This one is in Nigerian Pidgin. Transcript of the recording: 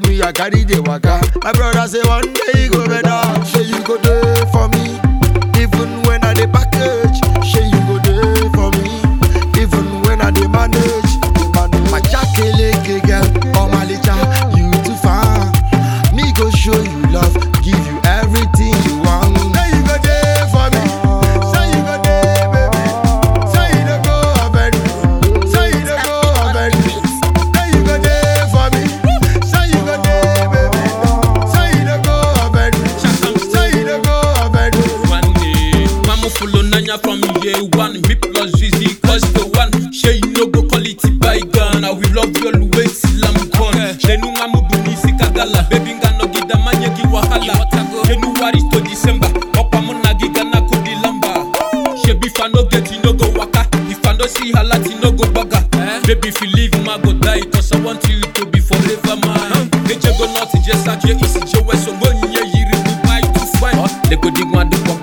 me, I carry the waka. My brother say one day you go better. Say you go there for me. Even when I dey package, say you go there for me. Even when I dey manage. My jakeleke girl, oh my licha, you too far. Me go show you love, give you everything you want. Say you go there for me. Say you go there, baby. Say you don't go abandon. Say you don't go abandon. Say you go there for me. Say you go there, baby. Say you don't go abandon. Say you don't go abandon. one day. Mama follow Nanya from year one. Me plus Zizi cause the one. She you no go call it bygone. I will love you always till I'm gone. Shenu ngamu duni sikagala. Baby nga no gida manye gi wahala. January to December. Opa muna giga na kodi lamba. Shebi if I no get you no go waka. If I no see her lat you no go baga. Baby if you leave ma go die. Cause I want you to be forever mine. Eje go not just like you easy. Je we so money yiri Dubai to find. They go dig one the